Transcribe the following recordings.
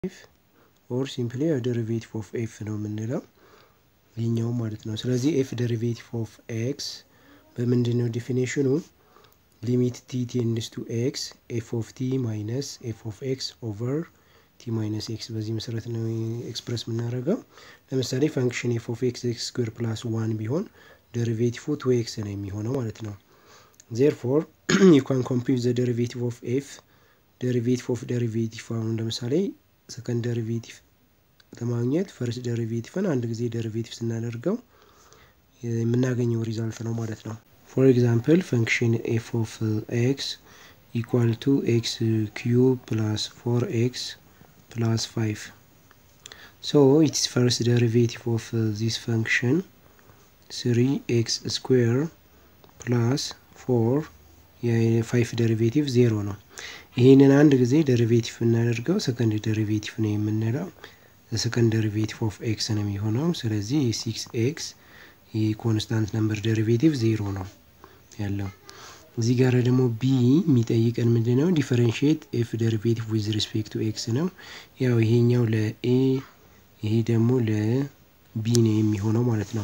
ኤፍ ኦር ሲምፕሊ ደሪቬቲቭ ኦፍ ኤፍ ነው የምንለው ይህኛው ማለት ነው። ስለዚህ ኤፍ ደሪቬቲቭ ኦፍ ኤክስ በምንድን ነው ዲፊኔሽኑ? ሊሚት ቲ ቴንድስ ቱ ኤክስ ኤፍ ኦፍ ቲ ማይነስ ኤፍ ኦፍ ኤክስ ኦቨር ቲ ማይነስ ኤክስ በዚህ መሰረት ነው ኤክስፕረስ የምናደርገው። ለምሳሌ ፋንክሽን ኤፍ ኦፍ ኤክስ ኤክስ ስኩዌር ፕላስ ዋን ቢሆን ደሪቬቲቭ ቱ ኤክስ ነው የሚሆነው ማለት ነው። ዜርፎር ዩ ካን ኮምፒውት ዘ ደሪቬቲቭ ኦፍ ኤፍ ደሪቬቲቭ ኦፍ ደሪቬቲቭ አሁን ለምሳሌ ሰከንድ ደሪቬቲቭ ለማግኘት ፈርስት ደሪቬቲቭን አንድ ጊዜ ደሪቬቲቭ ስናደርገው የምናገኘው ሪዛልት ነው ማለት ነው። ፎር ኤግዛምፕል ፈንክሽን ኤፍ ኦፍ ኤክስ ኢኳል ቱ ኤክስ ኪዩብ ፕላስ ፎር ኤክስ ፕላስ ፋይቭ ሶ ኢትስ ፈርስት ደሪቬቲቭ ኦፍ ዚስ ፈንክሽን ስሪ ኤክስ ስኩዌር ፕላስ ፎር የፋይቭ ደሪቬቲቭ ዜሮ ነው። ይህንን አንድ ጊዜ ደሪቬቲቭ እናደርገው ሰከንድ ደሪቬቲቭ ነው የምንለው ሰከንድ ደሪቬቲቭ ኦፍ ኤክስ ነው የሚሆነው። ስለዚህ የሲክስ ኤክስ የኮንስታንት ነምበር ደሪቬቲቭ ዜሮ ነው ያለው። እዚህ ጋር ደግሞ ቢ የሚጠይቀን ምንድን ነው? ዲፈረንሽት ኤፍ ደሪቬቲቭ ዊዝ ሪስፔክት ቱ ኤክስ ነው። ያው ይሄኛው ለኤ ይሄ ደግሞ ለቢ ነው የሚሆነው ማለት ነው።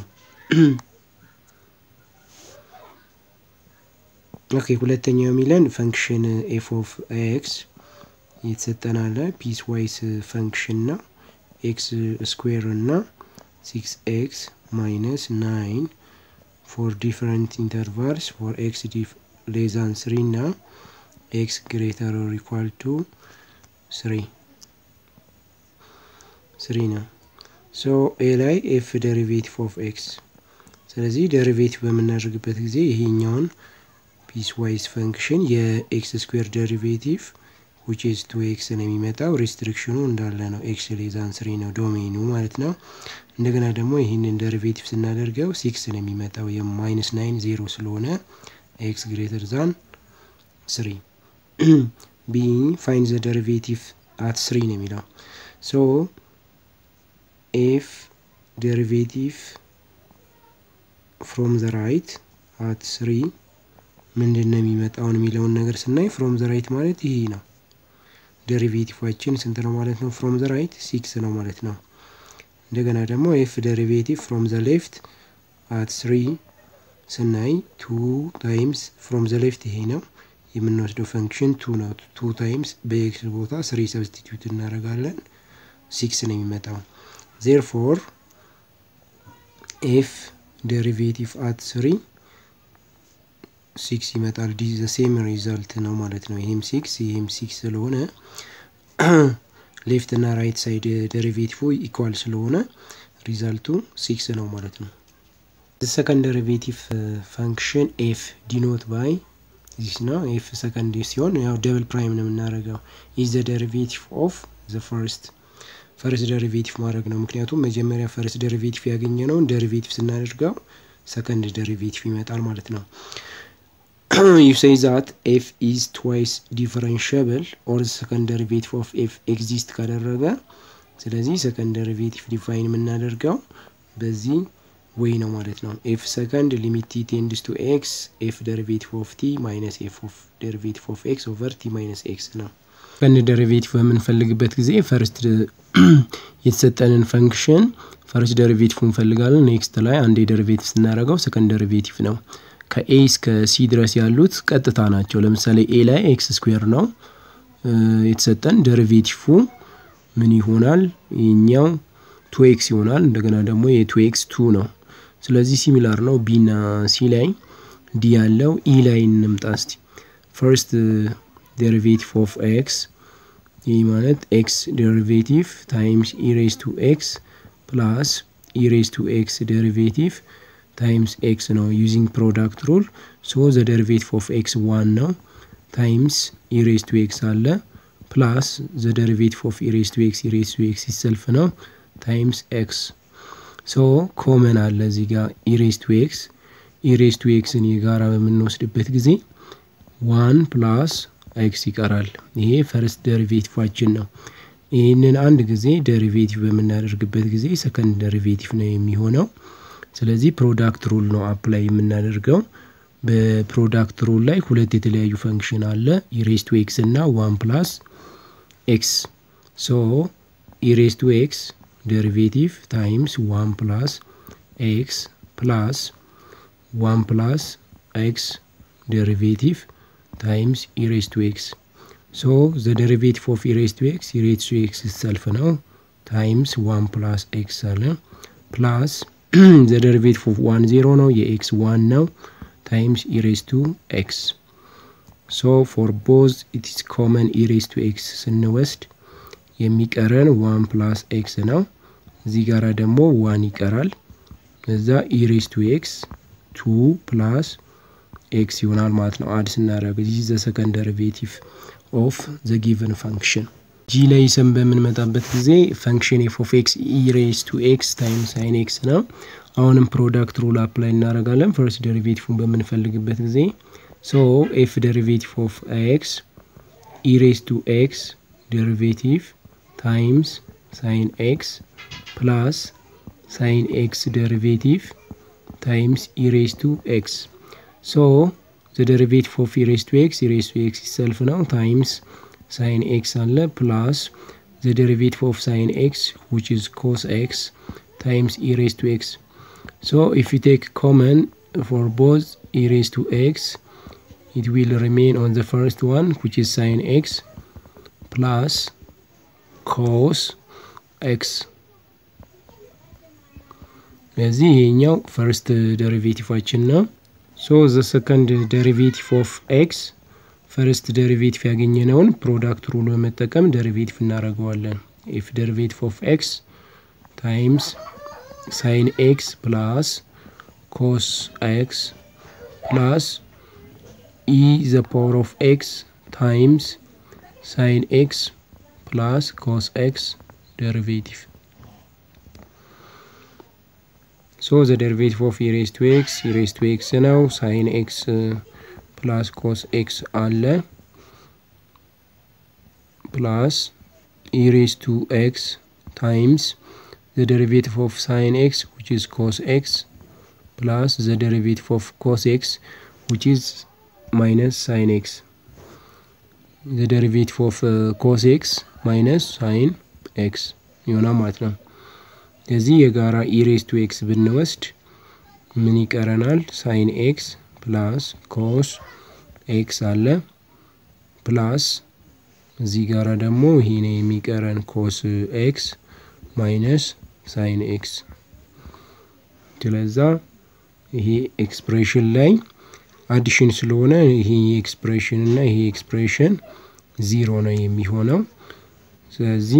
ኦኬ ሁለተኛው የሚለን ፈንክሽን ኤፍ ኦፍ ኤክስ የተሰጠን አለ ፒስ ዋይስ ፈንክሽን ነው። ኤክስ ስኩዌር እና ሲክስ ኤክስ ማይነስ ናይን ፎር ዲፈረንት ኢንተርቫልስ ፎር ኤክስ ሌዛን ስሪ እና ኤክስ ግሬተር ኦር ኢኳል ቱ ስሪ ስሪ ነው። ሶ ኤ ላይ ኤፍ ደሪቬቲቭ ኦፍ ኤክስ ስለዚህ ደሪቬቲቭ በምናደርግበት ጊዜ ይሄኛውን ፒስ ዋይዝ ፈንክሽን የኤክስ ስኩዌር ደሪቬቲቭ ዊች ኢዝ ቱ ኤክስ ነው የሚመጣው። ሪስትሪክሽኑ እንዳለ ነው። ኤክስ ሌዛን ስሪ ነው ዶሜኑ ማለት ነው። እንደገና ደግሞ ይህንን ደሪቬቲቭ ስናደርገው ሲክስ ነው የሚመጣው የማይነስ ናይን ዜሮ ስለሆነ ኤክስ ግሬተር ዛን ስሪ ቢ ፋይን ዘ ደሪቬቲቭ አት ስሪ ነው የሚለው ሶ ኤፍ ደሪቬቲቭ ፍሮም ዘ ራይት አት ስሪ ምንድን ነው የሚመጣውን የሚለውን ነገር ስናይ ፍሮም ዘ ራይት ማለት ይሄ ነው። ደሪቬቲቫችን ስንት ነው ማለት ነው? ፍሮም ዘ ራይት ሲክስ ነው ማለት ነው። እንደገና ደግሞ ኤፍ ደሪቬቲቭ ፍሮም ዘ ሌፍት አት ስሪ ስናይ ቱ ታይምስ ፍሮም ዘ ሌፍት ይሄ ነው የምንወስደው ፈንክሽን ቱ ነው። ቱ ታይምስ በኤክስ ቦታ ስሪ ሰብስቲቱት እናደርጋለን ሲክስ ነው የሚመጣው። ዜርፎር ኤፍ ደሪቬቲቭ አት ስሪ ሲክስ ይመጣል። ዲ ዘ ሴም ሪዛልት ነው ማለት ነው። ይሄም ሲክስ ይሄም ሲክስ ስለሆነ ሌፍት እና ራይት ሳይድ ደሪቬቲቭ ኢኳል ስለሆነ ሪዛልቱ ሲክስ ነው ማለት ነው። ሰከንድ ደሪቬቲቭ ፈንክሽን ኤፍ ዲኖት ባይ ዚስ ነው። ኤፍ ሰከንድ ሲሆን ያው ደብል ፕራይም ነው የምናደርገው ኢዝ ዘ ደሪቬቲቭ ኦፍ ዘ ፈርስት ፈርስት ደሪቬቲቭ ማድረግ ነው። ምክንያቱም መጀመሪያ ፈርስት ደሪቬቲቭ ያገኘነውን ደሪቬቲቭ ስናደርገው ሰከንድ ደሪቬቲቭ ይመጣል ማለት ነው። you say that f is twice differentiable or the second derivative of f exist ካደረገ ስለዚህ ሰከንድ ደሪቬቲቭ ዲፋይን የምናደርገው በዚህ ወይ ነው ማለት ነው። ኤፍ ሰከንድ ሊሚት ቲ ቴንድስ ቱ ኤክስ ኤፍ ደሪቬቲቭ ኦፍ ቲ ማይነስ ኤፍ ኦፍ ደሪቬቲቭ ኦፍ ኤክስ ኦቨር ቲ ማይነስ ኤክስ ነው። ሰከንድ ደሪቬቲቭ በምንፈልግበት ጊዜ ፈርስት የተሰጠንን ፈንክሽን ፈርስት ደሪቬቲቭ እንፈልጋለን። ኔክስት ላይ አንዴ ደሪቬቲቭ ስናደርገው ሰከንድ ደሪቬቲቭ ነው። ከኤ እስከ ሲ ድረስ ያሉት ቀጥታ ናቸው። ለምሳሌ ኤ ላይ ኤክስ ስኩዌር ነው የተሰጠን ደሪቬቲቭ ምን ይሆናል? ይኛው ቱ ኤክስ ይሆናል። እንደገና ደግሞ የቱ ኤክስ ቱ ነው። ስለዚህ ሲሚላር ነው። ቢ ና ሲ ላይ ዲ ያለው ኢ ላይ እንምጣ እስቲ። ፈርስት ዴሪቬቲቭ ኦፍ ኤክስ ይህ ማለት ኤክስ ዴሪቬቲቭ ታይምስ ኢሬስ ቱ ኤክስ ፕላስ ኢሬስ ቱ ኤክስ ዴሪቬቲቭ ታይምስ ኤክስ ነው ዩዚንግ ፕሮዳክት ሩል ሶ ዘ ደሪቬቲቭ ኦፍ ኤክስ ዋን ነው ታይምስ ኢሬስ ቱ ኤክስ አለ ፕላስ ዘ ደሪቬቲቭ ኦፍ ኢሬስ ቱ ኤክስ ኢሬስ ቱ ኤክስ ይሰልፍ ነው ታይምስ ኤክስ ሶ ኮመን አለ እዚህ ጋር ኢሬስ ቱ ኤክስ ኢሬስ ቱ ኤክስን የጋራ በምንወስድበት ጊዜ ዋን ፕላስ ኤክስ ይቀራል። ይሄ ፈርስት ደሪቬቲቫችን ነው። ይህንን አንድ ጊዜ ደሪቬቲቭ በምናደርግበት ጊዜ ሰከንድ ደሪቬቲቭ ነው የሚሆነው። ስለዚህ ፕሮዳክት ሩል ነው አፕላይ የምናደርገው። በፕሮዳክት ሩል ላይ ሁለት የተለያዩ ፈንክሽን አለ ኢሬስ ቱ ኤክስ እና ዋን ፕላስ ኤክስ ሶ ኢሬስ ቱ ኤክስ ደሪቬቲቭ ታይምስ ዋን ፕላስ ኤክስ ፕላስ ዋን ፕላስ ኤክስ ደሪቬቲቭ ታይምስ ኢሬስ ቱ ኤክስ ሶ ዘ ደሪቬቲቭ ኦፍ ኢሬስ ቱ ኤክስ ኢሬስ ቱ ኤክስ ሰልፍ ነው ታይምስ ዋን ፕላስ ኤክስ አለ ፕላስ ዘ ደሪቬቲቭ ኦፍ ዋን ዜሮ ነው የኤክስ ዋን ነው ታይምስ ኢሬስ ቱ ኤክስ ሶ ፎር ቦዝ ኢትስ ኮመን ኢሬስ ቱ ኤክስ ስንወስድ የሚቀረን ዋን ፕላስ ኤክስ ነው እዚህ ጋራ ደግሞ ዋን ይቀራል እዛ ኢሬስ ቱ ኤክስ ቱ ፕላስ ኤክስ ይሆናል ማለት ነው አድ ስናደረግ ዚህ ዘ ሰከንድ ደሪቬቲቭ ኦፍ ዘ ጊቨን ፋንክሽን ጂ ላይ ሰን በምንመጣበት ጊዜ ፈንክሽን ኤፍ ኦፍ ኤክስ ኢሬስ ቱ ኤክስ ታይም ሳይን ኤክስ ነው አሁንም ፕሮዳክት ሩል አፕላይ እናደረጋለን ፈርስት ደሪቬቲቭን በምንፈልግበት ጊዜ ሶ ኤፍ ደሪቬቲቭ ኦፍ ኤክስ ኢሬስ ቱ ኤክስ ደሪቬቲቭ ታይምስ ሳይን ኤክስ ፕላስ ሳይን ኤክስ ደሪቬቲቭ ታይምስ ኢሬስ ቱ ኤክስ ሶ ዘ ደሪቬቲቭ ኦፍ ኢሬስ ቱ ኤክስ ኢሬስ ቱ ኤክስ ይሰልፍ ነው ታይምስ ሳይን ኤክስ አለ ፕላስ ዘ ደሪቬቲቭ ኦፍ ሳይን ኤክስ ዊች ኢዝ ኮስ ኤክስ ታይምስ ኢሬስ ቱ ኤክስ ሶ ኢፍ ዩ ቴክ ኮመን ፎር ቦዝ ኢሬስ ቱ ኤክስ it will remain on the first one which is sin x plus cos x ስለዚህ ይሄኛው ፈርስት ደሪቬቲቫችን ነው ሶ ዘ ሰከንድ ደሪቬቲቭ ኦፍ ኤክስ ፈርስት ደሪቬቲቭ ያገኘነውን ፕሮዳክት ሩል በመጠቀም ደሪቬቲቭ እናደርገዋለን ኢፍ ደሪቬቲቭ ኦፍ ኤክስ ታይምስ ሳይን ኤክስ ፕላስ ኮስ ኤክስ ፕላስ e the power of x times sin x plus cos x derivative. So the derivative of e raised to x, e raised to x now, sin x uh, plus cos x አለ plus e raised to x times the derivative of sin x which is cos x plus the derivative of cos x which is minus sin x the derivative of uh, cos x minus sin x ይሆናል ማለት ነው ስለዚህ የጋራ ኢሬስ ቱ ኤክስ ብንወስድ ምን ይቀረናል ሳይን ኤክስ ፕላስ ኮስ ኤክስ አለ ፕላስ እዚህ ጋራ ደግሞ ይሄ ነው የሚቀረን ኮስ ኤክስ ማይነስ ሳይን ኤክስ ስለዛ ይሄ ኤክስፕሬሽን ላይ አዲሽን ስለሆነ ይሄ ኤክስፕሬሽን እና ይሄ ኤክስፕሬሽን ዚሮ ነው የሚሆነው ስለዚህ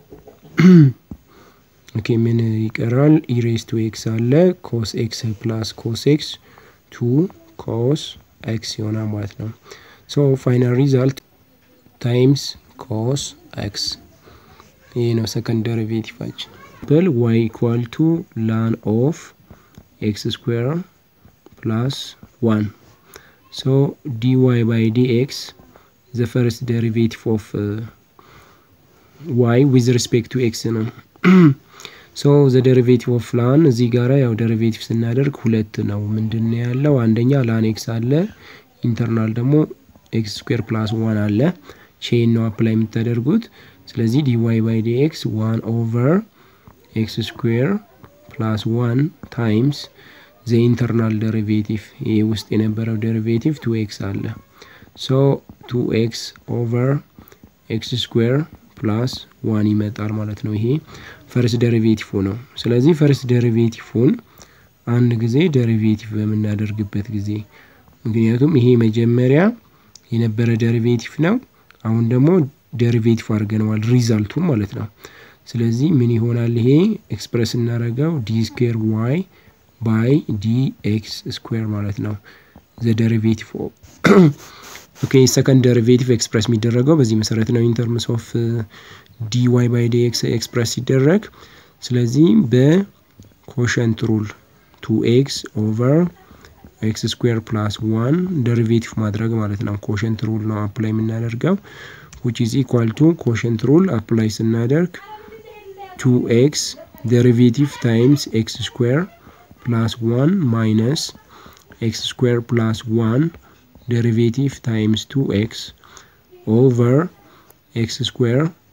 ኦኬ ምን ይቀራል ኢሬስ ቱ ኤክስ አለ ኮስ ኤክስ ፕላስ ኮስ ኤክስ ቱ ኮስ ኤክስ ይሆናል ማለት ነው ሶ ፋይናል ሪዛልት ታይምስ ኮስ ኤክስ ይህ ነው ሰከንድ ደሪቬቲቫችን ብል ዋይ ኢኳል ቱ ላን ኦፍ ኤክስ ስኩዌር ፕላስ ዋን So dy by dx, the first derivative of uh, y with respect to x ነው። ሶ ዘ ደሪቬቲቭ ኦፍ ላን እዚህ ጋራ ያው ደሪቬቲቭ ስናደርግ ሁለት ነው። ምንድን ነው ያለው? አንደኛ ላን ኤክስ አለ፣ ኢንተርናል ደግሞ ኤክስ ስኩዌር ፕላስ ዋን አለ። ቼን ነው አፕላይ የምታደርጉት። ስለዚህ ዲዋይ ባይ ዲኤክስ ዋን ኦቨር ኤክስ ስኩዌር ፕላስ ዋን ታይምስ ዘ ኢንተርናል ደሪቬቲቭ ይህ ውስጥ የነበረው ደሪቬቲቭ ቱ ኤክስ አለ ሶ ቱ ኤክስ ኦቨር ኤክስ ስኩዌር ፕላስ ዋን ይመጣል ማለት ነው። ይሄ ፈርስት ደሪቬቲቭ ነው። ስለዚህ ፈርስት ደሪቬቲቭን አንድ ጊዜ ደሪቬቲቭ በምናደርግበት ጊዜ ምክንያቱም ይሄ መጀመሪያ የነበረ ደሪቬቲቭ ነው። አሁን ደግሞ ደሪቬቲቭ አድርገነዋል ሪዛልቱን ማለት ነው። ስለዚህ ምን ይሆናል? ይሄ ኤክስፕረስ እናደርገው ዲ ስኩዌር ዋይ ባይ ዲ ኤክስ ስኩዌር ማለት ነው። ዘ ደሪቬቲቭ ኦኬ ሰከንድ ደሪቬቲቭ ኤክስፕረስ የሚደረገው በዚህ መሰረት ነው። ኢንተርምስ ኦፍ ዲ ዋይ ባይ ዲ ኤክስ ኤክስፕረስ ሲደረግ ስለዚህ በኮሸንት ሩል ቱ ኤክስ ኦቨር ኤክስ ስኩዌር ፕላስ ዋን ደሪቬቲቭ ማድረግ ማለት ነው። ኮሸንት ሩል ነው አፕላይ የምናደርገው ዊች ኢዝ ኢኳል ቱ ኮሸንት ሩል አፕላይ ስናደርግ ቱ ኤክስ ደሪቬቲቭ ታይምስ ኤክስ ስኩዌር ፕላስ ዋን ማይነስ ኤክስ ስኩዌር ፕላስ ዋን ደሪቬቲቭ ታይምስ ቱ ኤክስ ኦቨር ኤክስ ስኩዌር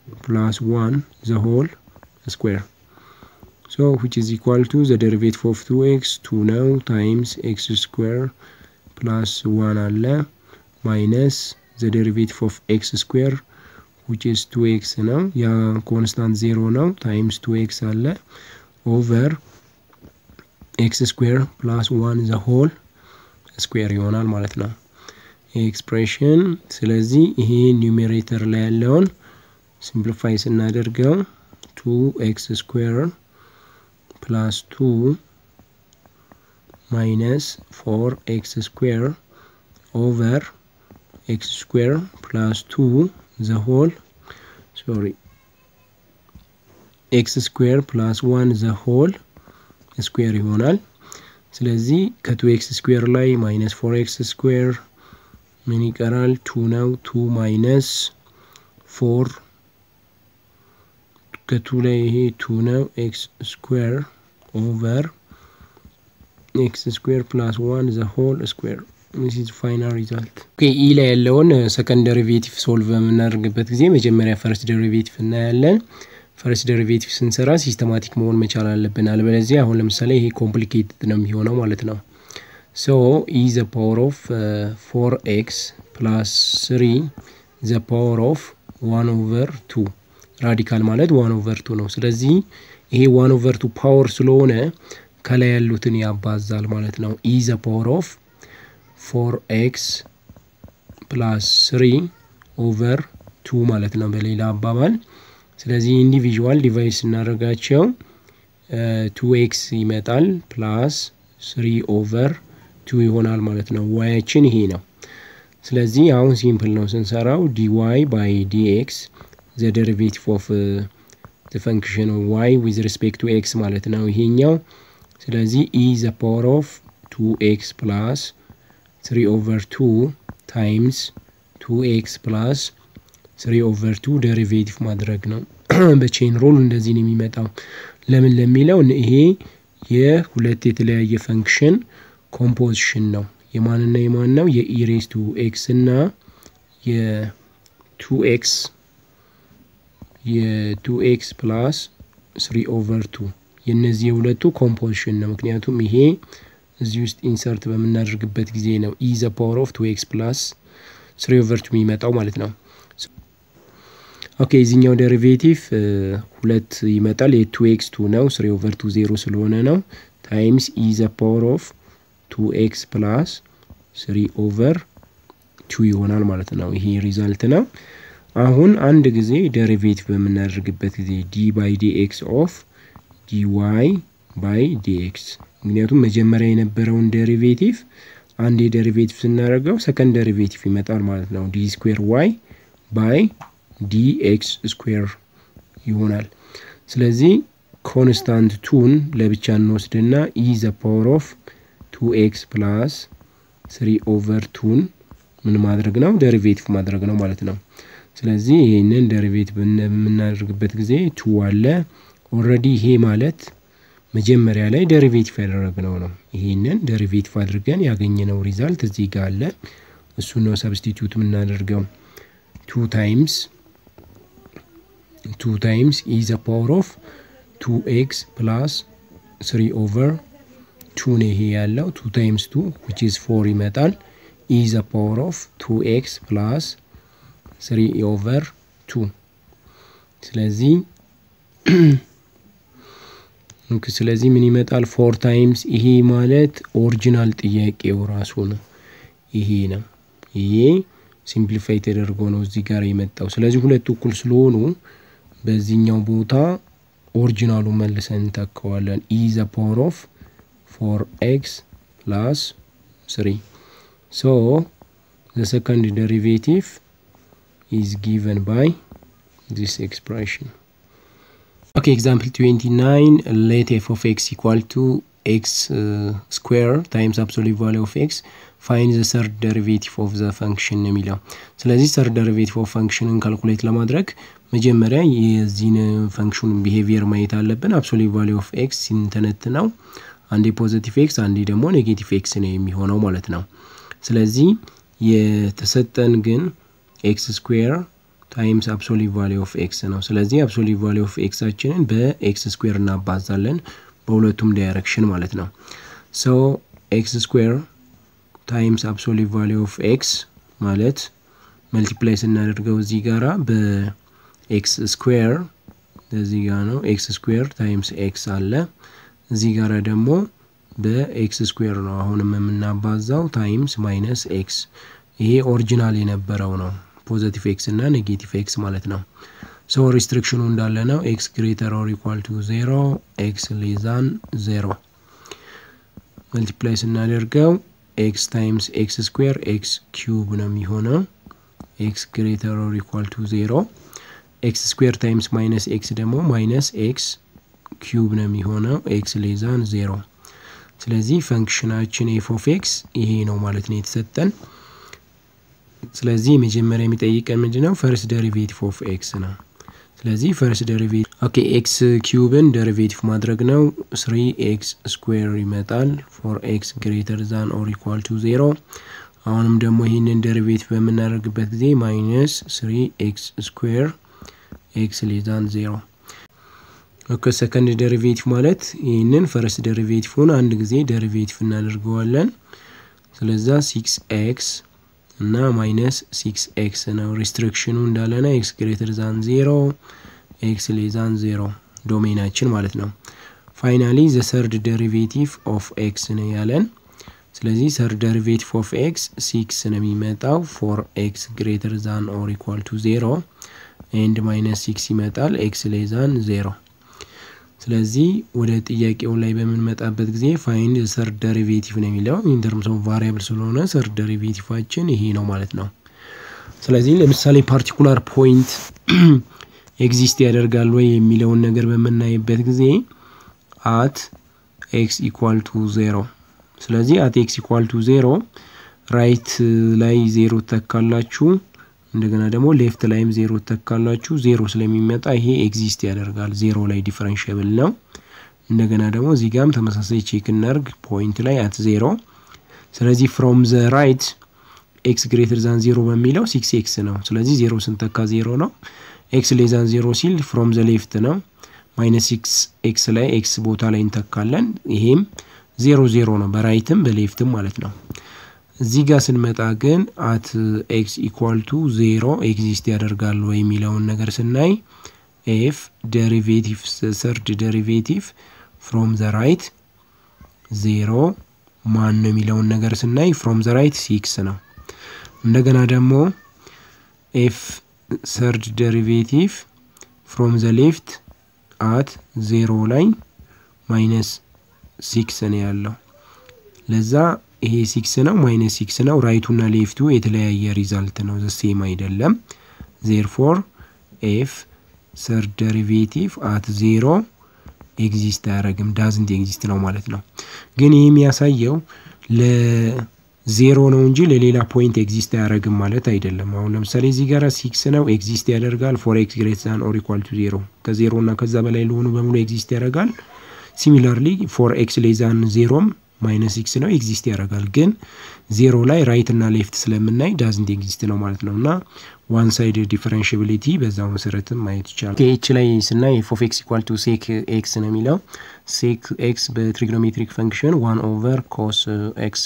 plus 1 the whole square so which is equal to the derivative of 2x 2 ነው times x square plus 1 አለ minus the derivative of x square which is 2x ነው ያ ኮንስታንት 0 ነው times 2x አለ over x square plus 1 the whole square ይሆናል ማለት ነው ኤክስፕሬሽን ስለዚህ ይሄ ኒውሜሬተር ላይ ያለውን ሲምፕሊፋይ ስናደርገው 2x square plus 2 minus 4x square over x square plus 2 the whole sorry x square plus 1 the whole square ይሆናል ስለዚህ ከ2x ስኩዌር ላይ ማይነስ 4x ስኩዌር ምን ይቀራል? ቱ ነው። ቱ ማይነስ ፎር ከቱ ላይ ይሄ ቱ ነው። ኤክስ ስኩዌር ኦቨር ኤክስ ስኩዌር ፕላስ ዋን ዘ ሆል ስኩዌር ዚስ ኢዝ ፋይናል ሪዛልት። ኦኬ ኢ ላይ ያለውን ሰከንድ ደሪቬቲቭ ሶልቭ በምናደርግበት ጊዜ መጀመሪያ ፈርስት ደሪቬቲቭ እናያለን። ፈርስት ደሪቬቲቭ ስንሰራ ሲስተማቲክ መሆን መቻል አለብን። አለበለዚያ አሁን ለምሳሌ ይሄ ኮምፕሊኬትድ ነው የሚሆነው ማለት ነው። ሶ ኢ ዘ ፓወር ኦፍ ፎር ኤክስ ፕላስ ስሪ ዘ ፓወር ኦፍ ዋን ኦቨር ቱ ራዲካል ማለት ዋን ኦቨር ቱ ነው። ስለዚህ ይሄ ዋን ኦቨር ቱ ፓወር ስለሆነ ከላይ ያሉትን ያባዛል ማለት ነው። ኢ ዘ ፓወር ኦፍ ፎር ኤክስ ፕላስ ስሪ ኦቨር ቱ ማለት ነው በሌላ አባባል። ስለዚህ ኢንዲቪዥዋል ዲቫይድ ስናደርጋቸው ቱ ኤክስ ይመጣል ፕላስ ስሪ ኦቨር ቱ ይሆናል ማለት ነው። ዋያችን ይሄ ነው። ስለዚህ አሁን ሲምፕል ነው ስንሰራው ዲዋይ ባይ ዲኤክስ ዘ ደሪቬቲቭ ኦፍ ዘ ፈንክሽን ዋይ ዊዝ ሪስፔክት ቱ ኤክስ ማለት ነው ይሄኛው። ስለዚህ ኢ ዘ ፓወር ኦፍ ቱ ኤክስ ፕላስ ስሪ ኦቨር ቱ ታይምስ ቱ ኤክስ ፕላስ ስሪ ኦቨር ቱ ደሪቬቲቭ ማድረግ ነው። በቼን ሮል እንደዚህ ነው የሚመጣው። ለምን ለሚለው ይሄ የሁለት የተለያየ ፈንክሽን ኮምፖዚሽን ነው። የማንና የማን ነው? የኢሬስ ቱ ኤክስ እና የቱ ኤክስ የቱ ኤክስ ፕላስ ስሪ ኦቨር ቱ የእነዚህ የሁለቱ ኮምፖዚሽን ነው። ምክንያቱም ይሄ እዚህ ውስጥ ኢንሰርት በምናደርግበት ጊዜ ነው ኢ ዘ ፓወር ኦፍ ቱ ኤክስ ፕላስ ስሪ ኦቨር ቱ የሚመጣው ማለት ነው። ኦኬ የዚህኛው ደሪቬቲቭ ሁለት ይመጣል። የቱ ኤክስ ቱ ነው። ስሪ ኦቨር ቱ ዜሮ ስለሆነ ነው። ታይምስ ኢ ዘ ፓወር ኦፍ ቱ ኤክስ ፕላስ ስሪ ኦቨር ቱ ይሆናል ማለት ነው። ይሄ ሪዛልት ነው። አሁን አንድ ጊዜ ደሪቬቲቭ በምናደርግበት ጊዜ ዲ ባይ ዲ ኤክስ ኦፍ ዲ ዋይ ባይ ዲ ኤክስ ምክንያቱም መጀመሪያ የነበረውን ደሪቬቲቭ አንድ የደሪቬቲቭ ስናደርገው ሰከንድ ደሪቬቲቭ ይመጣል ማለት ነው። ዲ ስኩዌር ዋይ ባይ ዲ ኤክስ ስኩዌር ይሆናል። ስለዚህ ኮንስታንት ቱን ለብቻ እንወስድና ኢ ዘ ፓወር ኦፍ ቱ ኤክስ ፕላስ ስሪ ኦቨር ቱን ምን ማድረግ ነው? ደሪቬቲቭ ማድረግ ነው ማለት ነው። ስለዚህ ይህንን ደሪቬቲቭ በምናደርግበት ጊዜ ቱ አለ ኦልሬዲ። ይሄ ማለት መጀመሪያ ላይ ደሪቬቲቭ ያደረግነው ነው። ይሄንን ደሪቬቲቭ አድርገን ያገኘነው ሪዛልት እዚህ ጋር አለ። እሱ ነው ሰብስቲቱት የምናደርገው ቱ ታይምስ ቱ ታይምስ ኢ ዘ ፓወር ኦፍ ቱ ኤክስ ፕላስ ስሪ ኦቨር ቱ ነው ይሄ ያለው ቱ ታይምስ ቱ ዊች ኢዝ ፎር ይመጣል። ኢ ዘ ፓወር ኦፍ ቱ ኤክስ ፕላስ ስሪ ኦቨር ቱ ስለዚህ ስለዚህ ምን ይመጣል? ፎር ታይምስ ይሄ ማለት ኦሪጂናል ጥያቄው ራሱ ነው። ይሄ ነው። ይሄ ሲምፕሊፋይ ተደርጎ ነው እዚህ ጋር የመጣው። ስለዚህ ሁለቱ እኩል ስለሆኑ በዚህኛው ቦታ ኦሪጂናሉ መልሰን እንተካዋለን። ኢ ዘ ፓወር ኦፍ ፎር ኤክስ ፕላስ ስሪ ሶ ዘ ሰከንድ ደሪቬቲቭ ኢዝ ጊቨን ባይ ዚስ ኤክስፕሬሽን ኦኬ ኤግዛምፕል 29 ሌት ኤፍ ኦፍ ኤክስ ኢኳል ቱ ኤክስ ስኩዌር ታይምስ አብሶሉት ቫሊ ኦፍ ኤክስ ፋይን ዘ ሰርድ ደሪቬቲቭ ኦፍ ዘ ፈንክሽን ነው የሚለው። ስለዚህ ሰርድ ደሪቬቲቭ ኦፍ ፈንክሽንን ካልኩሌት ለማድረግ መጀመሪያ የዚህን ፈንክሽኑን ቢሄቪየር ማየት አለብን። አብሶሉት ቫሊ ኦፍ ኤክስ ሲንተነትነው አንዴ ፖዚቲቭ ኤክስ አንዴ ደግሞ ኔጌቲቭ ኤክስ ነው የሚሆነው ማለት ነው። ስለዚህ የተሰጠን ግን ኤክስ ስኩዌር ታይምስ አብሶሊት ቫሊ ኦፍ ኤክስ ነው። ስለዚህ አብሶሊት ቫሊ ኦፍ ኤክሳችንን በኤክስ ስኩዌር እናባዛለን በሁለቱም ዳይሬክሽን ማለት ነው። ሶ ኤክስ ስኩዌር ታይምስ አብሶሊት ቫሊ ኦፍ ኤክስ ማለት መልቲፕላይ ስናደርገው እዚህ ጋራ በኤክስ ስኩዌር እዚህ ጋር ነው ኤክስ ስኩዌር ታይምስ ኤክስ አለ። እዚህ ጋራ ደግሞ በኤክስ ስኩዌር ነው አሁንም የምናባዛው ታይምስ ማይነስ ኤክስ። ይሄ ኦሪጂናል የነበረው ነው ፖዘቲቭ ኤክስ እና ኔጌቲቭ ኤክስ ማለት ነው። ሶ ሪስትሪክሽኑ እንዳለ ነው። ኤክስ ግሬተር ኦር ኢኳል ቱ ዜሮ ኤክስ ሌዛን ዜሮ መልቲፕላይ ስናደርገው ኤክስ ታይምስ ኤክስ ስኩዌር ኤክስ ኪዩብ ነው የሚሆነው። ኤክስ ግሬተር ኦር ኢኳል ቱ ዜሮ ኤክስ ስኩዌር ታይምስ ማይነስ ኤክስ ደግሞ ማይነስ ኤክስ ኪዩብ ነው የሚሆነው ኤክስ ሌዛን ዜሮ። ስለዚህ ፈንክሽናችን ኤፍ ኦፍ ኤክስ ይሄ ነው ማለት ነው የተሰጠን። ስለዚህ መጀመሪያ የሚጠይቀን ምንድን ነው? ፈርስት ደሪቬቲቭ ኦፍ ኤክስ ነው። ስለዚህ ፈርስት ደሪቬቲቭ ኦኬ ኤክስ ኪዩብን ደሪቬቲቭ ማድረግ ነው። ስሪ ኤክስ ስኩዌር ይመጣል ፎር ኤክስ ግሬተር ዛን ኦር ኢኳል ቱ ዜሮ። አሁንም ደግሞ ይህንን ደሪቬቲቭ በምናደርግበት ጊዜ ማይነስ ስሪ ኤክስ ስኩዌር ኤክስ ሌዛን ዜሮ። ኦኬ ሰከንድ ደሪቬቲቭ ማለት ይህንን ፈርስት ደሪቬቲቭን አንድ ጊዜ ደሪቬቲቭ እናደርገዋለን። ስለዛ ሲክስ ኤክስ እና ማይነስ ሲክስ ኤክስ ነው። ሪስትሪክሽኑ እንዳለና ኤክስ ግሬተር ዛን ዜሮ ኤክስ ሌዛን ዜሮ ዶሜናችን ማለት ነው። ፋይናሊ ዘ ሰርድ ደሪቬቲቭ ኦፍ ኤክስ ነው ያለን። ስለዚህ ሰርድ ደሪቬቲቭ ኦፍ ኤክስ ሲክስ ነው የሚመጣው ፎር ኤክስ ግሬተር ዛን ኦር ኢኳል ቱ ዜሮ ኤንድ ማይነስ ሲክስ ይመጣል ኤክስ ሌዛን ዜሮ። ስለዚህ ወደ ጥያቄው ላይ በምንመጣበት ጊዜ ፋይንድ ሰርድ ደሪቬቲቭ ነው የሚለው ኢንተርምስ ኦፍ ቫሪያብል ስለሆነ ሰርድ ደሪቬቲቫችን ይሄ ነው ማለት ነው። ስለዚህ ለምሳሌ ፓርቲኩላር ፖይንት ኤግዚስት ያደርጋል ወይ የሚለውን ነገር በምናይበት ጊዜ አት ኤክስ ኢኳል ቱ ዜሮ። ስለዚህ አት ኤክስ ኢኳል ቱ ዜሮ ራይት ላይ ዜሮ ተካላችሁ እንደገና ደግሞ ሌፍት ላይም ዜሮ ተካላችሁ ዜሮ ስለሚመጣ ይሄ ኤግዚስት ያደርጋል። ዜሮ ላይ ዲፈረንሽብል ነው። እንደገና ደግሞ እዚህ ጋም ተመሳሳይ ቼክ እናርግ ፖይንት ላይ አት ዜሮ። ስለዚህ ፍሮም ዘ ራይት ኤክስ ግሬተር ዛን ዜሮ በሚለው ሲክስ ኤክስ ነው። ስለዚህ ዜሮ ስንተካ ዜሮ ነው። ኤክስ ሌዛን ዜሮ ሲል ፍሮም ዘ ሌፍት ነው። ማይነስ ሲክስ ኤክስ ላይ ኤክስ ቦታ ላይ እንተካለን። ይሄም ዜሮ ዜሮ ነው በራይትም በሌፍትም ማለት ነው። እዚህ ጋር ስንመጣ ግን አት ኤክስ ኢኳል ቱ ዜሮ ኤግዚስት ያደርጋል ወይ የሚለውን ነገር ስናይ ኤፍ ደሪቬቲቭ ሰርድ ደሪቬቲቭ ፍሮም ዘ ራይት ዜሮ ማን ነው የሚለውን ነገር ስናይ ፍሮም ዘ ራይት ሲክስ ነው። እንደገና ደግሞ ኤፍ ሰርድ ደሪቬቲቭ ፍሮም ዘ ሌፍት አት ዜሮ ላይ ማይነስ ሲክስ ነው ያለው ለዛ ይሄ ሲክስ ነው ማይነስ ሲክስ ነው። ራይቱና ሌፍቱ የተለያየ ሪዛልት ነው፣ ዘሴም አይደለም። ዜርፎር ኤፍ ሰርድ ደሪቬቲቭ አት ዜሮ ኤግዚስት አያደረግም፣ ዳዝንት ኤግዚስት ነው ማለት ነው። ግን ይህ የሚያሳየው ለዜሮ ነው እንጂ ለሌላ ፖይንት ኤግዚስት አያደረግም ማለት አይደለም። አሁን ለምሳሌ እዚህ ጋር ሲክስ ነው ኤግዚስት ያደርጋል ፎር ኤክስ ግሬት ዛን ኦር ኢኳል ቱ ዜሮ ከዜሮ እና ከዛ በላይ ለሆኑ በሙሉ ኤግዚስት ያደርጋል። ሲሚላርሊ ፎር ኤክስ ሌዛን ዜሮም ማይነስ ሲክስ ነው ኤግዚስት ያደርጋል። ግን ዜሮ ላይ ራይት እና ሌፍት ስለምናይ ዳዝንት ኤግዚስት ነው ማለት ነው። እና ዋን ሳይድ ዲፈረንሽብሊቲ በዛው መሰረትም ማየት ይቻላል። ኤች ላይ ስናይ ኤፍ ኦፍ ኤክስ ኢኳል ቱ ሴክ ኤክስ ነው የሚለው ሴክ ኤክስ በትሪግኖሜትሪክ ፈንክሽን ዋን ኦቨር ኮስ ኤክስ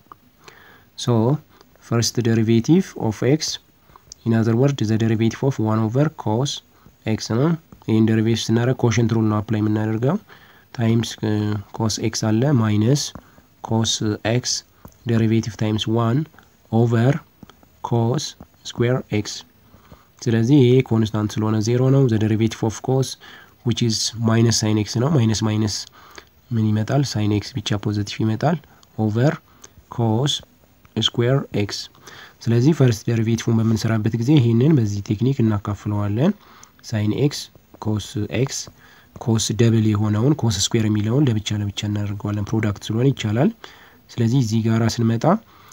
ሶ ፈርስት ደሪቬቲቭ ኦፍ ኤክስ ኢን አዘር ወርድ ዘ ደሪቬቲቭ ኦፍ ዋን ኦቨር ኮስ ኤክስ ነው። ይህን ደሪቬቲቭ ስናደርግ ኮሽንት ሩል ነው አፕላይ የምናደርገው ታይምስ ኮስ ኤክስ አለ ማይነስ ኮስ ኤክስ ደሪቬቲቭ ታይምስ ዋን ኦቨር ኮስ ስኩዌር ኤክስ። ስለዚህ ይሄ ኮንስታንት ስለሆነ ዜሮ ነው። ዘ ደሪቬቲቭ ኦፍ ኮስ ዊች ኢዝ ማይነስ ሳይን ኤክስ ነው። ማይነስ ማይነስ ምን ይመጣል? ሳይን ኤክስ ብቻ ፖዘቲቭ ይመጣል። ኦቨር ኮስ ስኩዌር ኤክስ። ስለዚህ ፈርስት ደሪቬቲቭን በምንሰራበት ጊዜ ይህንን በዚህ ቴክኒክ እናካፍለዋለን። ሳይን ኤክስ ኮስ ኤክስ ኮስ ደብል የሆነውን ኮስ ስኩዌር የሚለውን ለብቻ ለብቻ እናደርገዋለን። ፕሮዳክት ስለሆነ ይቻላል። ስለዚህ እዚህ ጋራ ስንመጣ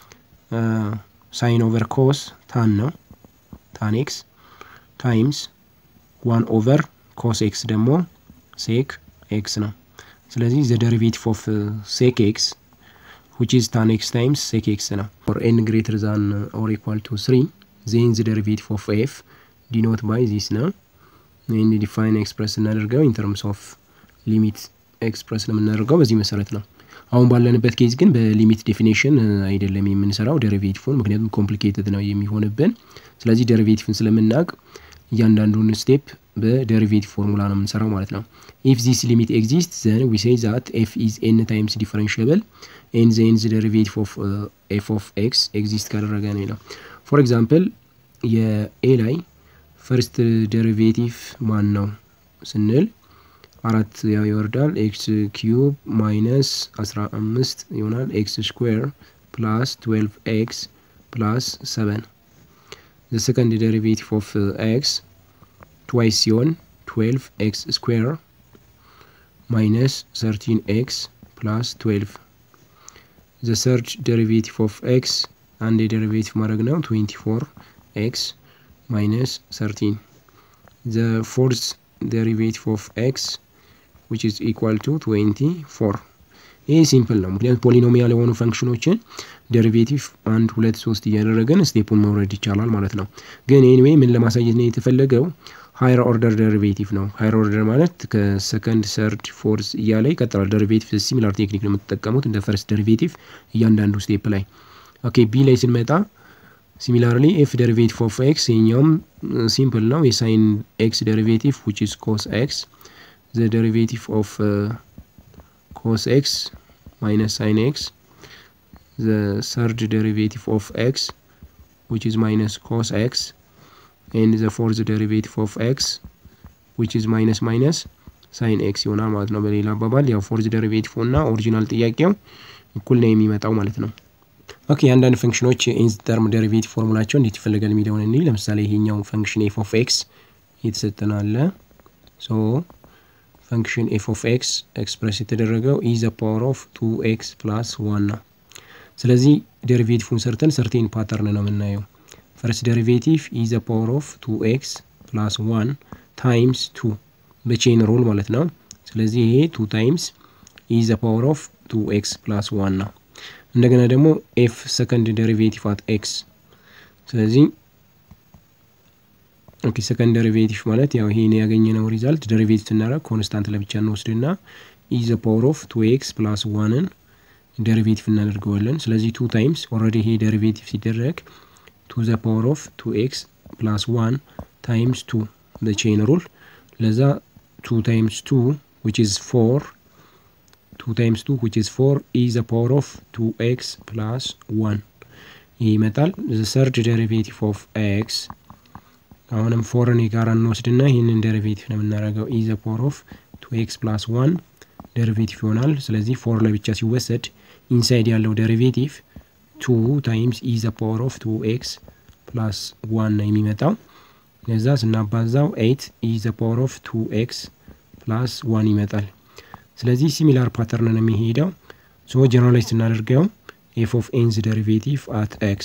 ሳይን ኦቨር ኮስ ታን ነው ታን ኤክስ ታይምስ ዋን ኦቨር ኮስ ኤክስ ደግሞ ሴክ ኤክስ ነው። ስለዚህ ዘ ደሪቬቲቭ ኦፍ ሴክ ኤክስ ዊች ኢዝ ታን ኤክስ ታይምስ ሴክ ኤክስ ነው። ፎር ኤን ግሬተር ዛን ኦር ኢኳል ቱ ስሪ ዜን ዘ ደሪቬቲቭ ኦፍ ኤፍ ዲኖት ባይ ዚስ ነው። ይህን ዲፋይን ኤክስፕረስ እናደርገው ኢንተርምስ ኦፍ ሊሚት ኤክስፕረስ ለምናደርገው በዚህ መሰረት ነው። አሁን ባለንበት ኬዝ ግን በሊሚት ዴፊኔሽን አይደለም የምንሰራው ዴሪቬቲቭን፣ ምክንያቱም ኮምፕሊኬትድ ነው የሚሆንብን። ስለዚህ ዴሪቬቲቭን ስለምናውቅ እያንዳንዱን ስቴፕ በዴሪቬቲቭ ፎርሙላ ነው የምንሰራው ማለት ነው። ኢፍ ዚስ ሊሚት ኤግዚስት ዘን ዊ ሴይ ዛት ኤፍ ኢዝ ኤን ታይምስ ዲፈረንሽብል ኤን ዘ ኤንዝ ዴሪቬቲቭ ኦፍ ኤፍ ኦፍ ኤክስ ኤግዚስት ካደረገ ነው ይለው። ፎር ኤግዛምፕል የኤ ላይ ፈርስት ዴሪቬቲቭ ማን ነው ስንል አራት ያው ይወርዳል። ኤክስ ኪዩብ ማይነስ አስራ አምስት ይሆናል። ኤክስ ስኩዌር ፕላስ ትዌልቭ ኤክስ ፕላስ ሰቨን ዘ ሰከንድ ዴሪቬቲቭ ኦፍ ኤክስ ትዋይስ ሲሆን ትዌልቭ ኤክስ ስኩዌር ማይነስ ሰርቲን ኤክስ ፕላስ ትዌልቭ ዘ ሰርድ ዴሪቬቲቭ ኦፍ ኤክስ አንድ የዴሪቬቲቭ ማድረግ ነው ትዌንቲ ፎር ኤክስ ማይነስ ሰርቲን ዘ ፎርዝ ዴሪቬቲቭ ኦፍ ኤክስ which is equal to 24 ይህ ሲምፕል ነው። ምክንያቱም ፖሊኖሚያል የሆኑ ፈንክሽኖችን ዴሪቬቲቭ አንድ ሁለት ሶስት እያደረገን ስቴፑን መውረድ ይቻላል ማለት ነው። ግን ኤኒዌይ ምን ለማሳየት ነው የተፈለገው ሃይር ኦርደር ዴሪቬቲቭ ነው። ሃይር ኦርደር ማለት ከሰከንድ ሰርድ ፎርስ እያለ ይቀጥላል። ዴሪቬቲቭ ሲሚላር ቴክኒክ ነው የምትጠቀሙት እንደ ፈርስት ዴሪቬቲቭ እያንዳንዱ ስቴፕ ላይ። ኦኬ ቢ ላይ ስንመጣ ሲሚላርሊ ኤፍ ዴሪቬቲቭ ኦፍ ኤክስ የኛውም ሲምፕል ነው። የሳይን ኤክስ ዴሪቬቲቭ ዊች ኢዝ ኮስ ኤክስ the derivative of uh, cos x minus sin x the third derivative of x which is minus cos x and the fourth derivative of x which is minus minus sin x ይሆናል ማለት ነው። በሌላ አባባል ያው ፎርዝ ዴሪቬቲቭ እና ኦሪጂናል ጥያቄው እኩል ነው የሚመጣው ማለት ነው። ኦኬ አንዳንድ ፈንክሽኖች ኢንዝ ተርም ዴሪቬቲቭ ፎርሙላቸው እንዴት ይፈልጋል የሚለውን እንይ። ለምሳሌ ይሄኛው ፈንክሽን ኤፍ ኦፍ ኤክስ የተሰጠን አለ ሶ ፈንክሽን ኤፍ ኦፍ ኤክስ ኤክስፕረስ የተደረገው ኢ ዘ ፓወር ኦፍ ቱ ኤክስ ፕላስ ዋን ነው። ስለዚህ ዴሪቬቲቭን ሰርተን ሰርቴን ፓተርን ነው የምናየው። ፈርስት ዴሪቬቲቭ ኢ ዘ ፓወር ኦፍ ቱ ኤክስ ፕላስ ዋን ታይምስ ቱ በቼን ሮል ማለት ነው። ስለዚህ ይሄ ቱ ታይምስ ኢ ዘ ፓወር ኦፍ ቱ ኤክስ ፕላስ ዋን ነው። እንደገና ደግሞ ኤፍ ሰከንድ ዴሪቬቲቭ አት ኤክስ ስለዚህ ኦኬ ሰከንድ ዴሪቬቲቭ ማለት ያው ይሄን ያገኘነው ሪዛልት ዴሪቬቲቭ ስናደርግ ኮንስታንት ለብቻ እንወስድና ኢ ዘ ፓወር ኦፍ ቱ ኤክስ ፕላስ ዋንን ዴሪቬቲቭ እናደርገዋለን። ስለዚህ ቱ ታይምስ ኦልሬዲ ይሄ ዴሪቬቲቭ ሲደረግ ቱ ዘ ፓወር ኦፍ ቱ ኤክስ ፕላስ ዋን ታይምስ ቱ በቼን ሩል ለዛ ቱ ታይምስ ቱ ዊች ኢዝ ፎር ቱ ታይምስ ቱ ዊች ኢዝ ፎር ኢ ዘ ፓወር ኦፍ ቱ ኤክስ ፕላስ ዋን ይህ ይመጣል። ዘ ሰርድ ዴሪቬቲቭ ኦፍ ኤክስ አሁንም ፎርን የጋራ እንወስድና ይህንን ዴሪቬቲቭ ነው የምናደርገው ኢ ዘ ፓወር ኦፍ ቱ ኤክስ ፕላስ ዋን ዴሪቬቲቭ ይሆናል። ስለዚህ ፎር ለብቻ ሲወሰድ ኢንሳይድ ያለው ዴሪቬቲቭ ቱ ታይምስ ኢ ዘ ፓወር ኦፍ ቱ ኤክስ ፕላስ ዋን ነው የሚመጣው። ለዛ ስናባዛው ኤይት ኢ ዘ ፓወር ኦፍ ቱ ኤክስ ፕላስ ዋን ይመጣል። ስለዚህ ሲሚላር ፓተርን ነው የሚሄደው። ሶ ጀነራላይዝ ስናደርገው ኤፍ ኦፍ ኤንዝ ዴሪቬቲቭ አት ኤክስ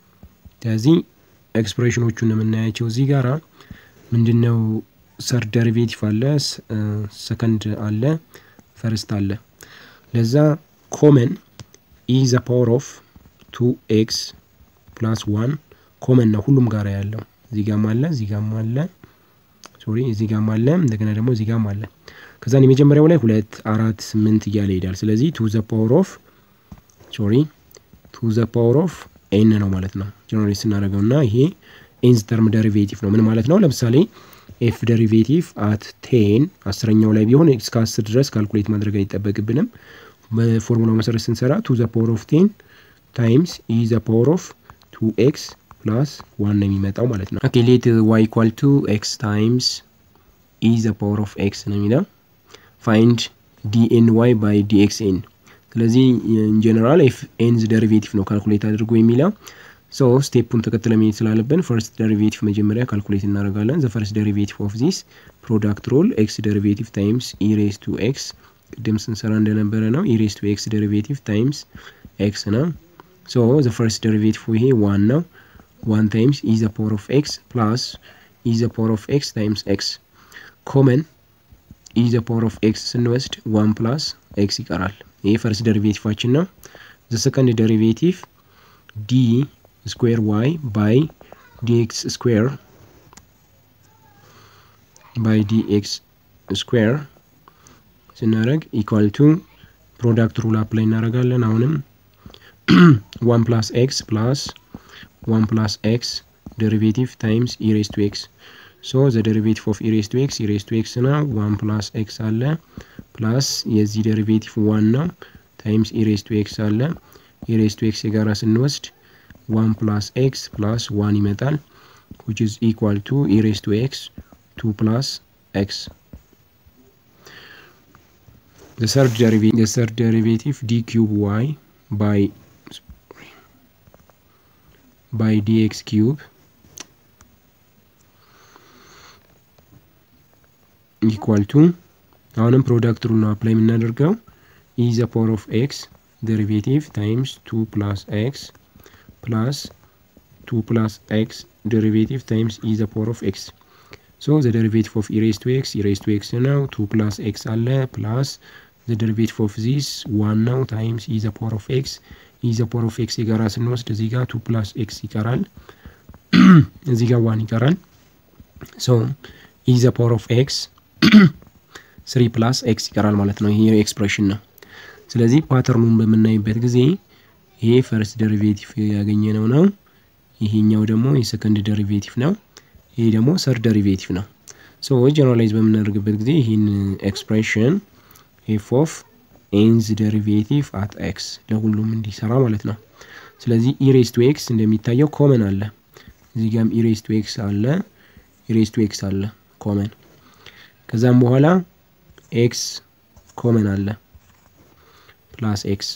ስለዚህ ኤክስፕሬሽኖቹን የምናያቸው እዚህ ጋራ ምንድነው ሰርድ ዴሪቬቲቭ አለ፣ ሰከንድ አለ፣ ፈርስት አለ። ለዛ ኮመን ኢ ዘ ፓወር ኦፍ ቱ ኤክስ ፕላስ ዋን ኮመን ነው ሁሉም ጋራ ያለው እዚህ ጋም አለ፣ እዚህ ጋም አለ፣ ሶሪ እዚህ ጋም አለ፣ እንደገና ደግሞ እዚህ ጋም አለ። ከዛን የመጀመሪያው ላይ ሁለት አራት ስምንት እያለ ይሄዳል። ስለዚህ ቱ ዘ ፓወር ኦፍ ሶሪ ቱ ዘ ፓወር ኦፍ ኤን ነው ማለት ነው ጀነሬት ስናደርገው እና ይሄ ኤንዝ ተርም ደሪቬቲቭ ነው። ምን ማለት ነው? ለምሳሌ ኤፍ ደሪቬቲቭ አት ቴን አስረኛው ላይ ቢሆን እስከ አስር ድረስ ካልኩሌት ማድረግ አይጠበቅብንም። በፎርሙላው መሰረት ስንሰራ ቱ ዘ ፓወር ኦፍ ቴን ታይምስ ኢ ዘ ፓወር ኦፍ ቱ ኤክስ ፕላስ ዋን ነው የሚመጣው ማለት ነው። ኦኬ ሌት ዋይ ኢኳል ቱ ኤክስ ታይምስ ኢ ዘ ፓወር ኦፍ ኤክስ ነው የሚለው ፋይንድ ዲኤን ዋይ ባይ ዲኤክስ ኤን ስለዚህ ኢንጀነራል ኤፍ ኤንዝ ደሪቬቲቭ ነው ካልኩሌት አድርጎ የሚለው ሶ ስቴፑን ተከትለ መሄድ ስላለብን ፈርስት ደሪቬቲቭ መጀመሪያ ካልኩሌት እናደርጋለን። ዘ ፈርስት ደሪቬቲቭ ኦፍ ዚስ ፕሮዳክት ሮል ኤክስ ደሪቬቲቭ ታይምስ ኢሬስ ቱ ኤክስ ቅድም ስንሰራ እንደነበረ ነው። ኢሬስ ቱ ኤክስ ደሪቬቲቭ ታይምስ ኤክስ ነው። ሶ ዘ ፈርስት ደሪቬቲቭ ይሄ ዋን ነው። ዋን ታይምስ ኢ ዘ ፓወር ኦፍ ኤክስ ፕላስ ኢ ዘ ፓወር ኦፍ ኤክስ ታይምስ ኤክስ ኮመን ኢ ዘ ፓወር ኦፍ ኤክስ ስንወስድ ዋን ፕላስ ኤክስ ይቀራል። ይሄ ፈርስት ደሪቬቲቫችን ነው። ዘ ሰከንድ ደሪቬቲቭ ዲ ስኩዌር ዋይ ባይ ዲኤክስ ስኩዌር ባይ ዲ ኤክስ ስኩዌር ስናደረግ ኢኳል ቱ ፕሮዳክት ሩል አፕላይ እናደርጋለን። አሁንም ዋን ፕላስ ኤክስ ፕላስ ዋን ፕላስ ኤክስ ዴሪቬቲቭ ታይምስ ኢሬስ ቱ ኤክስ ሶ ዘ ዴሪቬቲቭ ኦፍ ኢሬስ ቱ ኤክስ ኢሬስ ቱ ኤክስ ነው። ዋን ፕላስ ኤክስ አለ ፕላስ የዚህ ዴሪቬቲቭ ዋን ነው ታይምስ ኢሬስ ቱ ኤክስ አለ። ኢሬስ ቱ ኤክስ የጋራ ስንወስድ ዋን ፕላስ ኤክስ ፕላስ ዋን ይመጣል which is equal to e raised to x 2 plus x. The third derivative, the third derivative d cube y by by dx cube equal to አሁንም ፕሮዳክት ሩል ነው አፕላይ የምናደርገው e the power of x derivative times 2 plus x plus 2 plus x derivative times e the power of x so the derivative of e raised to x e raised to x now 2 plus x አለ plus the derivative of this 1 ነው times e the power of x e the power of x የጋራ ስንወስድ እዚህ ጋር 2 plus x ይቀራል እዚህ ጋር 1 ይቀራል so e the power of x 3 plus x ይቀራል ማለት ነው ይሄ ኤክስፕሬሽን ነው ስለዚህ ፓተርኑን በምናይበት ጊዜ ይሄ ፈርስት ደሪቬቲቭ ያገኘነው ነው ይሄኛው ደግሞ የሰከንድ ደሪቬቲቭ ነው። ይሄ ደግሞ ሰርድ ደሪቬቲቭ ነው። ሶ ጀነራላይዝ በምናደርግበት ጊዜ ይህን ኤክስፕሬሽን ኤፍ ኦፍ ኤንዝ ደሪቬቲቭ አት ኤክስ ለሁሉም እንዲሰራ ማለት ነው። ስለዚህ ኢሬስ ቱ ኤክስ እንደሚታየው ኮመን አለ። እዚህ ጋም ኢሬስ ቱ ኤክስ አለ፣ ኢሬስ ቱ ኤክስ አለ ኮመን። ከዛም በኋላ ኤክስ ኮመን አለ ፕላስ ኤክስ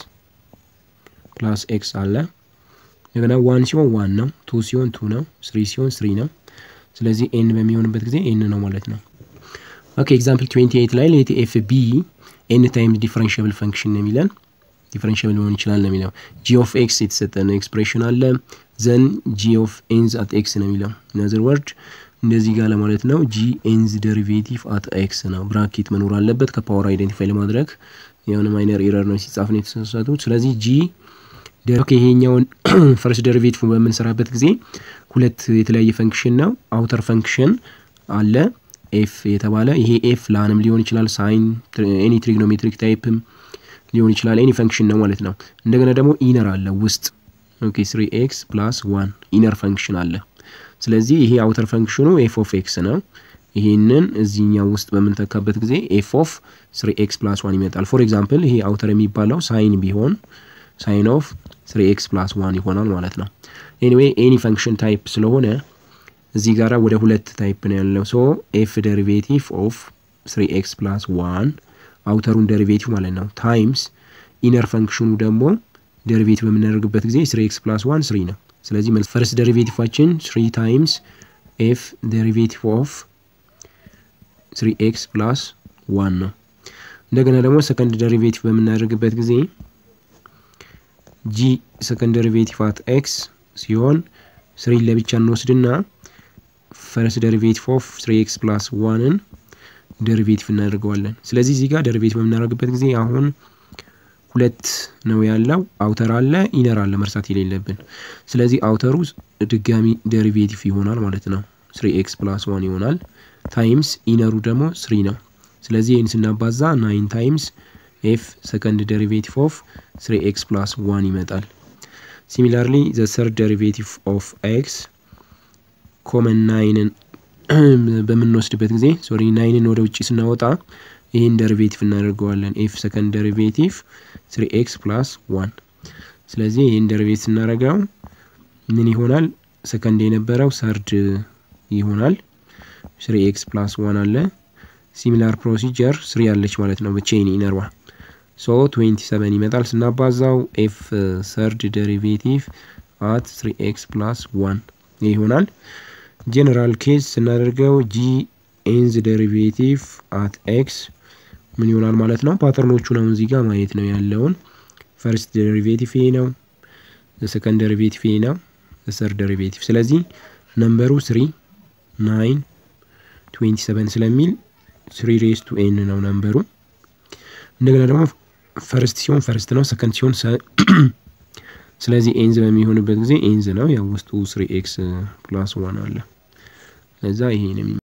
ፕላስ ኤክስ አለ እንደገና ዋን ሲሆን ዋን ነው፣ ቱ ሲሆን ቱ ነው፣ ስሪ ሲሆን ስሪ ነው። ስለዚህ ኤን በሚሆንበት ጊዜ ኤን ነው ማለት ነው። ኦኬ ኤግዛምፕል 28 ላይ ሌት ኤፍ ቢ ኤን ታይምስ ዲፈረንሽብል ፈንክሽን ነው የሚለን ዲፈረንሽብል ሊሆን ይችላል ነው የሚለው። ጂ ኦፍ ኤክስ የተሰጠን ኤክስፕሬሽን አለ ዘን ጂ ኦፍ ኤንዝ አት ኤክስ ነው የሚለው ኢናዘር ወርድ እንደዚህ ጋር ለማለት ነው። ጂ ኤንዝ ደሪቬቲቭ አት ኤክስ ነው። ብራኬት መኖር አለበት ከፓወር አይደንቲፋይ ለማድረግ የሆነ ማይነር ኤረር ነው ሲጻፍ ነው የተሳሳቱት። ስለዚህ ጂ ኦኬ ይሄኛውን ፈርስት ደሪቬቲቭ በምንሰራበት ጊዜ ሁለት የተለያየ ፈንክሽን ነው። አውተር ፈንክሽን አለ ኤፍ የተባለ ይሄ ኤፍ ላንም ሊሆን ይችላል፣ ሳይን ኤኒ ትሪግኖሜትሪክ ታይፕም ሊሆን ይችላል። ኤኒ ፈንክሽን ነው ማለት ነው። እንደገና ደግሞ ኢነር አለ ውስጥ ኦኬ ስሪ ኤክስ ፕላስ ዋን ኢነር ፈንክሽን አለ። ስለዚህ ይሄ አውተር ፈንክሽኑ ኤፍ ኦፍ ኤክስ ነው። ይሄንን እዚህኛው ውስጥ በምንተካበት ጊዜ ኤፍ ኦፍ ስሪ ኤክስ ፕላስ ዋን ይመጣል። ፎር ኤግዛምፕል ይሄ አውተር የሚባለው ሳይን ቢሆን ሳይን ኦፍ ስሪ ኤክስ ፕላስ ዋን ይሆናል ማለት ነው። ኤኒዌይ ኤኒ ፈንክሽን ታይፕ ስለሆነ እዚህ ጋራ ወደ ሁለት ታይፕ ነው ያለው። ሶ ኤፍ ደሪቬቲቭ ኦፍ ስሪ ኤክስ ፕላስ ዋን አውተሩን ደሪቬቲቭ ማለት ነው ታይምስ ኢነር ፈንክሽኑ ደግሞ ደሪቬቲቭ በምናደርግበት ጊዜ ስሪ ኤክስ ፕላስ ዋን ስሪ ነው። ስለዚህ ፈርስት ደሪቬቲቫችን ስሪ ታይምስ ኤፍ ደሪቬቲቭ ኦፍ ስሪ ኤክስ ፕላስ ዋን ነው። እንደገና ደግሞ ሰከንድ ደሪቬቲቭ በምናደርግበት ጊዜ ጂ ሰከንድ ደሪቬቲቭ አት ኤክስ ሲሆን ስሪ ለብቻ እንወስድና ፈርስት ደሪቬቲቭ ኦፍ ስሪ ኤክስ ፕላስ ዋንን ደሪቬቲቭ እናደርገዋለን። ስለዚህ እዚህ ጋር ደሪቬቲቭ በምናደርግበት ጊዜ አሁን ሁለት ነው ያለው፣ አውተር አለ፣ ኢነር አለ መርሳት የሌለብን። ስለዚህ አውተሩ ድጋሚ ደሪቬቲቭ ይሆናል ማለት ነው። ስሪ ኤክስ ፕላስ ዋን ይሆናል ታይምስ ኢነሩ ደግሞ ስሪ ነው። ስለዚህ ይህን ስናባዛ ናይን ታይምስ ኤፍ ሰከንድ ደሪቬቲቭ ኦፍ ስሪ ኤክስ ፕላስ ዋን ይመጣል። ሲሚላርሊ ዘ ሰርድ ደሪቬቲቭ ኦፍ ኤክስ ኮመን ናይንን በምንወስድበት ጊዜ ሶሪ ናይንን ወደ ውጭ ስናወጣ ይህን ደሪቬቲቭ እናደርገዋለን። ኤፍ ሰከንድ ደሪቬቲቭ ስሪ ኤክስ ፕላስ ዋን። ስለዚህ ይህን ደሪቬቲቭ ስናደርገው ምን ይሆናል? ሰከንድ የነበረው ሰርድ ይሆናል። ስሪ ኤክስ ፕላስ ዋን አለ። ሲሚላር ፕሮሲጀር ስሪ ያለች ማለት ነው በቼን ኢነርዋ ሶ 27 ይመጣል። ስናባዛው ኤፍ ሰርድ ደሪቬቲቭ አት 3 ኤክስ ፕላስ 1 ይሆናል። ጄኔራል ኬዝ ስናደርገው ጂ ኤንዝ ደሪቬቲቭ አት ኤክስ ምን ይሆናል ማለት ነው። ፓተርኖቹ ነው እዚህ ጋር ማየት ነው ያለውን። ፈርስት ደሪቬቲቭ ይሄ ነው፣ ሰከንድ ደሪቬቲቭ ይሄ ነው፣ ሰርድ ደሪቬቲቭ። ስለዚህ ነምበሩ 3 9 27 ስለሚል ስሪ ሬስ ቱ ኤን ነው ነምበሩ። እንደገና ደግሞ ፈርስት ሲሆን ፈርስት ነው፣ ሰከንድ ሲሆን ስለዚህ ኤንዝ በሚሆንበት ጊዜ ኤንዝ ነው። ያው ውስጡ ስሪ ኤክስ ፕላስ ዋን አለ። ለዛ ይሄ ነው